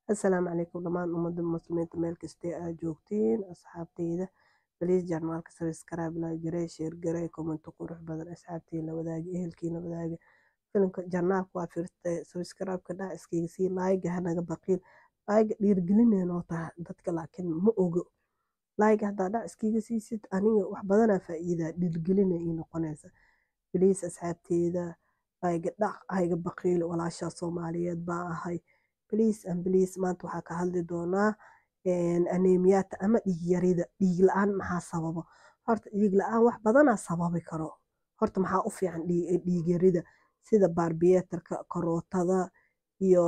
Assalaamu calaykum dhammaan ummadda muslimiinta meel kastee aad joogtiin asxaabteyda baliis janaalka sabskraib la garee sheer garee kommento qurux badan asxaabtii la wadaaga ehelkii la wadaaga filimka janaalka waa firtay sabskraibka dhac iskaga sii laayga hanaga baqiil laayga dhiirgelineen oo tahay dadka laakiin ma ogo laayga haddaa dhac iskaga siisid aniga wax badanaa faa'iidaa dhiirgelina ii noqonaysa baliis asxaabteyda laayga dhac hayga baqiil walaashaa soomaaliyeed baa ahay baliis an baliis maanta waxaa ka hadli doonaa aneemiyaata ama dhiig yarida dhiig la-aan maxaa sababo horta dhiig la-aan wax badanaa sababi karo horta maxaa u fiican dhiig yarida sida baarbiyeetarka karootada iyo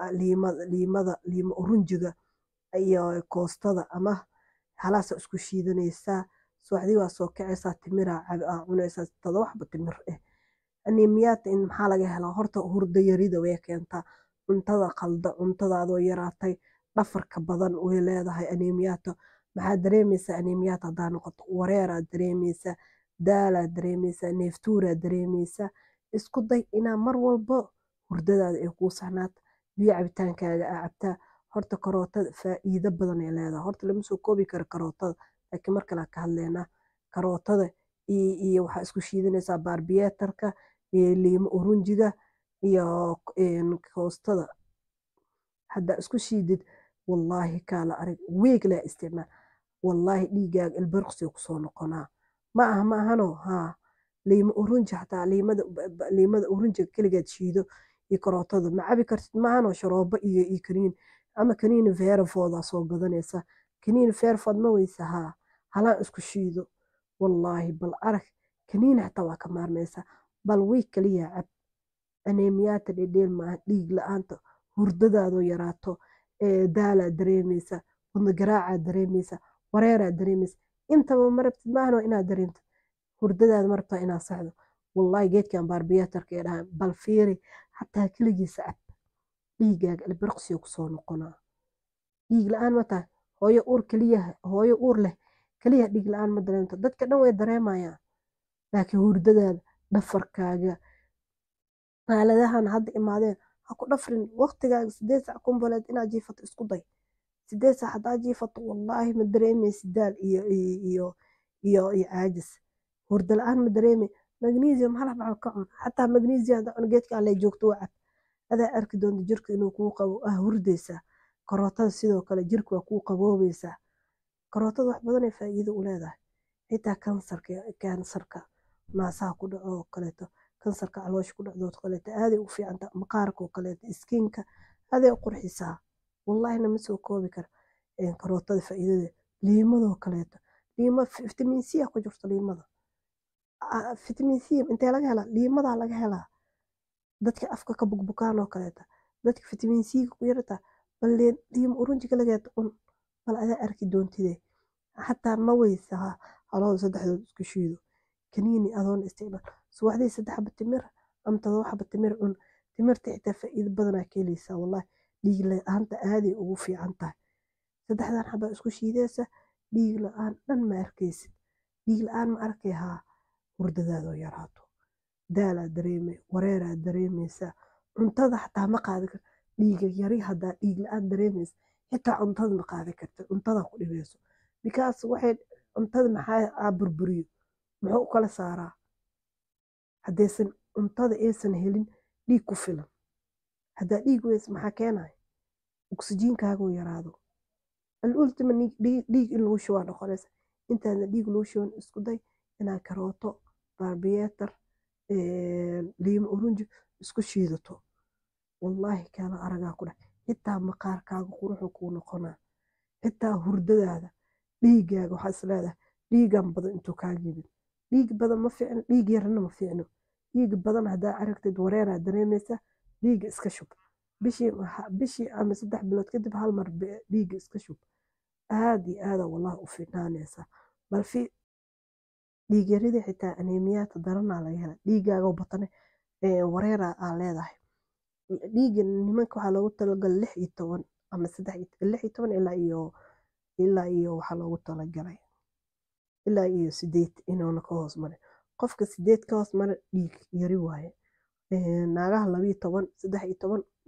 liimada liima urunjiga iyo koostada ama halaasa isku shiidanaysaa subaxdii waa soo kacaysaa timiraa cunaysaa todoba xabo timir eh aneemiyaata in maxaa laga helaa horta hurdo yarida way keentaa cuntada qalda cuntadaadoo yaraatay dhafarka badan way leedahay aneemiyaata maxaa dareemaysaa aneemiyaata haddaa noqoto wareeraa dareemaysaa daalaa dareemaysaa neeftuuraa dareemaysaa isku day inaa mar walbo hurdadaada ay kuu saxnaato biyo cabitaankaaga aa cabtaa horta karootada faa'iido badan ay leedahay horta lama soo koobi karo karootada laakiin mar kale ka hadlaynaa karootada iyo waxaa isku shiidanaysaa baarbiyeetarka iyo liimo urunjiga iyo koostada haddaa isku shiidid wallaahi kaala arag weeg laa isticmaal wallaahi dhiigaaga ilbirqsi kusoo noqonaa ma aha ma ahano haa liimo urunji xataa liimada liimada urunjiga keligeed shiido iyo karootada ma cabi kartid maahano sharoobo iyo iyo kaniin ama kaniini veerafoodaa soo gadanaysa kaniini veerafood ma weysa haa halaan isku shiido wallaahi bal arag kaniini xataa waa ka maarmaysaa bal wiig kaliya cab aneemiyaata dhedheel maaha dhiig la-aanta hurdadaadoo yaraato daalaa dareemaysa wadna garaacaa dareemaysa wareeraa dareemaysa intaba ma rabtid maahano inaad dareemtid hurdadaada ma rabtaa inaad saxdo wallaahi geedkan baarbiyeetarka ee dhahan bal fiiri xataa keligiisa cab dhiigaaga ilbirqsiyo kusoo noqonaa dhiig la-aan ma tahay hooyo uur keliya hooyo uur leh keliya dhiig la-aan ma dareemto dadka dhan way dareemayaan laakiin hurdadaada dhafarkaaga aaladahan hadda imaadeen ha ku dhafrin waqtigaaga sideed sac kumboleed inaad jiifato isku day sideed sac haddaa jiifato wallaahi ma dareemaysid daal iyo iyo iyo iyo caajis hurdo la-aan ma dareemay magnesium hal xabo ka cun xataa magnesium haddaa cun geedka alle joogto waa cab adaa arki doonta jirka inuu kuu qabo ah hurdaysaa karootada sidoo kale jirka waa kuu qaboobaysaa karootada wax badanay faa'iido u leedahay xitaa kansarka kansarka naasaha ku dhaco oo kaleeto kansarka caloosha ku dhacdo oo kaleeto aaday u fiicanta maqaarka oo kaleeto iskiinka aaday u qurxisaa wallahina ma soo koobi kara karootada faa'iidada liimadoo kaleeto liima fitamiin c ku jirto liimada fitamiin c intee laga helaa liimadaa laga helaa dadka afka ka bugbukaan oo kaleeta dadka fitamiin c ku yarata bal liima urunjiga lageeta cun bal adaa arki doontide xataa ma weysa halooda saddexdood isku shiido kaniini adoon isticmaal subaxdii saddex xaba timir ama todoba xaba timir cun timirta xitaa faa'iido badanaa ka helaysaa wallahi dhiig la-aanta aaday ugu fiican tahay saddexdan xabaa isku shiidaysa dhiig la-aan dhan ma arkaysid dhiig la-aan ma arkay haa hurdadaadoo yaraato daalaa dareemay wareeraa dareemaysaa cuntada xataa ma qaadi kar dhiiga yari haddaa dhiig la-aan dareemaysa xitaa cuntada ma qaadi karta cuntada ku dhibayso bikaas waxay cuntada maxaa aa burburiyo muxuu u kala saaraa haddaysan cuntada aysan helin dhiig ku filan haddaa dhiig weys maxaa keenaya oksijiinkaaguu yaraado alultima dhiig in lagu shubaa noqonaysa intaadna dhiig lagu shuban isku day inaad karooto baarbiyeetar liimo urunji isku shiidato wallaahi kaala aragaa ku dhac xitaa maqaarkaaga quruxu kuu noqonaa xitaa hurdadaada dhiigaaga waxaa is leedahay dhiigan badan intuu kaa yimid dhiig badan ma fiicno dhiig yarna ma fiicno dhiig badan haddaa aragtid wareeraa dareemaysa dhiiga iska shub bishii bishii ama saddex bilood kadib hal mar dhiiga iska shub aad iyo aada wallahi u fiicnaanaysaa bal fi dhiig yaridii xitaa aneemiyaata daranaa laga hela dhiigaaga batane wareera aa leedahay dhiiga nimanka waxaa loogu talagalay lix iyo toban ama saddex lix iyo toban ilaa iyo ilaa iyo waxaa loogu talagalay ilaa iyo sideed inuuna ka hoos marin qofka sideed ka hoos mara dhiig yari waaye naagaha labiyo toban saddex iyo toban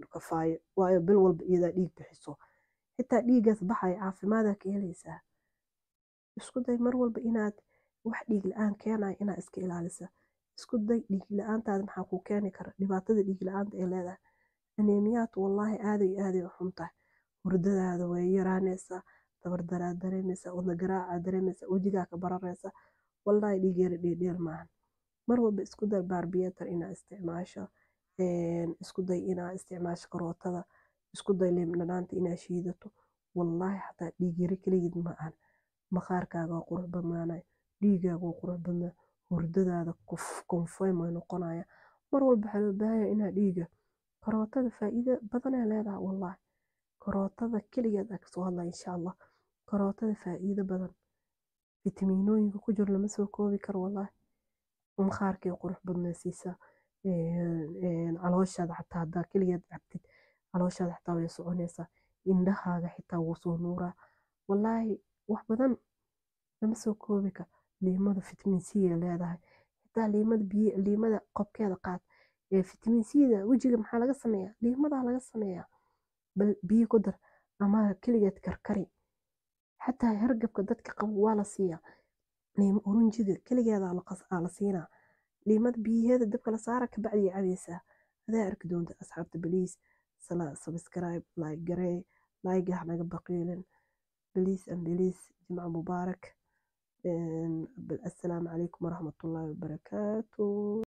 kafaayo waayo bil walba iyadaa dhiig bixiso xitaa dhiiggaas baxaya caafimaadaa ka helaysaa isku day mar walba inaad wax dhiig la-aan keenayo inaad iska ilaalisa isku day dhiig la-aantaada maxaa kuu keeni kara dhibaatada dhiig la-aanta ay leedahay aneemiyaadku wallaahi aaday iyo aaday u xun tahay hurdadaada way yaraanaysaa dabardaraad dareemaysaa wadna garaacaad dareemaysaa wejigaa ka bararaysa wallaahi dhiig yara dheedheel maahan mar walba isku day baarbiyeetar inaad isticmaasho isku day inaad isticmaasho karootada isku day liin dhanaanta inaad shiidato wallaahi xataa dhiig yari keligeed ma ahan maqaarkaaga waa qurux badnaanaya dhiigaaga waa qurux badnaa hurdadaada konfoym way noqonaya mar walba waxaa loo baahanya inaad dhiiga karootada faa'iido badanay leedahay wallaahi karootada keligeed aa kasoo hadlaya insha allah karootada faa'iido badan fitamiinooyinka ku jiro lama soo koobi karo wallaahi maqaarkay qurux badnaysiisaa calooshaada xataa haddaa keligeed cabtid calooshaada xataa way soconaysaa indhahaaga xitaa wuu soo nuuraa wallaahi wax badan lama soo koobi karo liimada fitamiin c ay leedahay xitaa liimada biyo liimada qobkeeda qaad ee fitamiin c-da wejiga maxaa laga sameeyaa liimadaa laga sameeyaa bal biyo ku dar ama keligeed karkari xataa hargabka dadka qabo waa la siiyaa liimo oranjiga keligeedaa la siinaa liimada biyaheeda dabka la saara kabacdi cabaysaa adaa arki doonta asxaabta baliis subscribe like garee like ha naga baqiilin baliis and baliis jimca mubaarak assalaamu calaykum waraxmatullaahi wabarakaatu